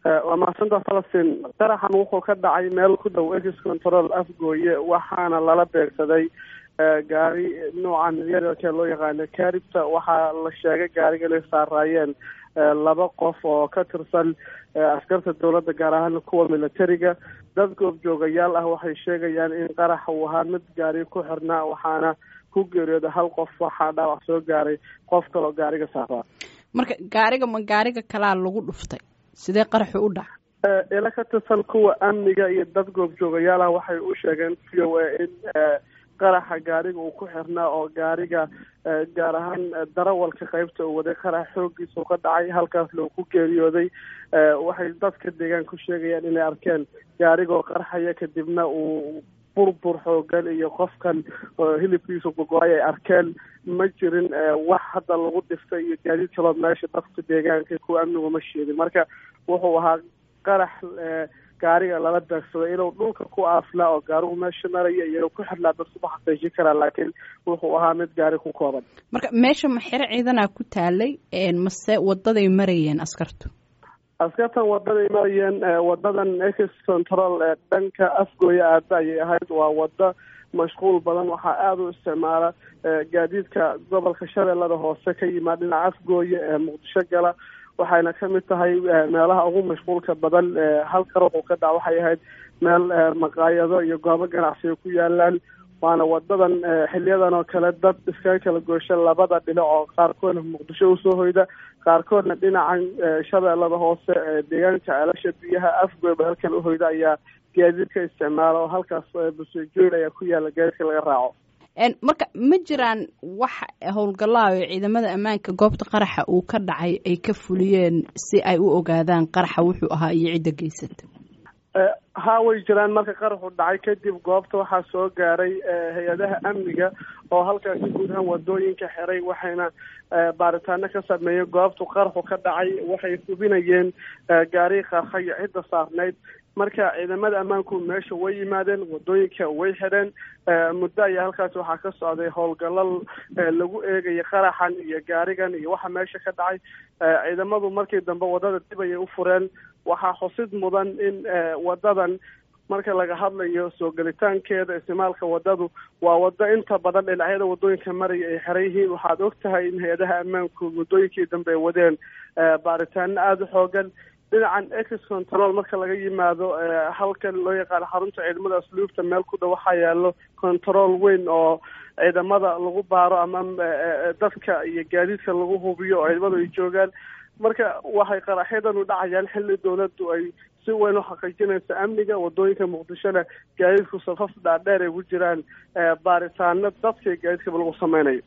waa mahadsantaa falastiin qaraxan wuxuu ka dhacay meel ku dhow ex control afgooye waxaana lala beegsaday gaari noocan yaryarkee loo yaqaano caribta waxaa la sheegay gaariga inay saaraayeen laba qof oo ka tirsan askarta dowladda gaar ahaan kuwa militariga dad goobjoogayaal ah waxay sheegayaan in qaraxa uu ahaa mid gaari ku xirnaa waxaana ku geeriyooda hal qof waxaa dhaawac soo gaaray qof kaloo gaariga saaraa marka gaariga ma gaariga kalaa lagu dhuftay sidee qaraxu u dhaca ila ka tirsan kuwa amniga iyo dad goobjoogayaal ah waxay u sheegeen v o a in qaraxa gaariga uu ku xirnaa oo gaariga gaar ahaan darawalka qeybta uu waday qarax xoogiisa ka dhacay halkaasna uu ku geeriyooday waxay dadka deegaanka ku sheegayaan inay arkeen gaarigoo qarxaya kadibna uu burbur xoogan iyo qofkan hilibkiisa gogo-ay ay arkeen ma jirin wax hadda lagu dhiftay iyo gaadiid kaloo meesha dadka deegaanka kuwa amnigu ma sheegin marka wuxuu ahaa qarax gaariga lala beegsaday inuu dhulka ku aaflaa oo gaarigu meesha maraya iyo inuu ku xirlaa dadkuma xaqiijin karaa laakiin wuxuu ahaa mid gaari ku kooban marka meesha ma xero ciidanaa ku taalay mase wadaday marayeen askartu askartan wadaday marayeen wadadan ex control ee dhanka afgooya aada ayay ahayd waa wado mashquul badan waxaa aada u isticmaala gaadiidka gobolka shabeellada hoose ka yimaad dhinaca afgooye ee muqdisho gala waxayna ka mid tahay meelaha ugu mashquulka badan halka ruuxu ka dhac waxay ahayd meel maqaayado iyo goobo ganacsiga ku yaalaan waana wadadan xiliyadan oo kale dad iskaga kala goosha labada dhinac oo qaarkoodna muqdisho usoo hoyda qaarkoodna dhinacan shabeellada hoose deegaanka ceelasha biyaha afgooba halkan uhoyda ayaa gaadiidka isticmaala oo halkaas busejool ayaa ku yaala gaadiidka laga raaco marka ma jiraan wax howlgallaa oo ciidamada ammaanka goobta qaraxa uu ka dhacay ay ka fuliyeen si ay u ogaadaan qaraxa wuxuu ahaa iyo cidda geysata ha way jiraan marka qaraxu dhacay kadib goobta waxaa soo gaaray hay-adaha amniga oo halkaasi guud ahaan wadooyinka xiray waxayna baaritaano ka sameeyeen goobtu qaraxu ka dhacay waxay hubinayeen gaarigi qarxa iyo cidda saarnayd marka ciidamada ammaanku meesha way yimaadeen wadooyinka way xidheen muddo ayaa halkaasi waxaa ka socday howlgallo lagu eegaya qaraxan iyo gaarigan iyo waxa meesha ka dhacay ciidamadu markii dambe wadada dib ayay u fureen waxaa xusid mudan in wadadan marka laga hadlayo soo gelitaankeeda isticmaalka wadadu waa wado inta badan dhinacyada wadooyinka maraya ay xeran yihiin waxaad og tahay in hay-adaha ammaanku waddooyinkii dambe ay wadeen baaritaano aada u xoogan dhinacan ex control marka laga yimaado halkan loo yaqaano xarunta ciidamada asluubta meel ku dhow waxaa yaalo control weyn oo ciidamada lagu baaro ama dadka iyo gaadiidka lagu hubiyo oo ciidamadu ay joogaan marka waxay qaraxyadan u dhacayaan xilli dowladdu ay si weyn u xaqiijinayso amniga wadooyinka muqdishona gaadiidku safaf dhaadheer ay ku jiraan baaritaano dadka iyo gaadiidkaba lagu sameynayo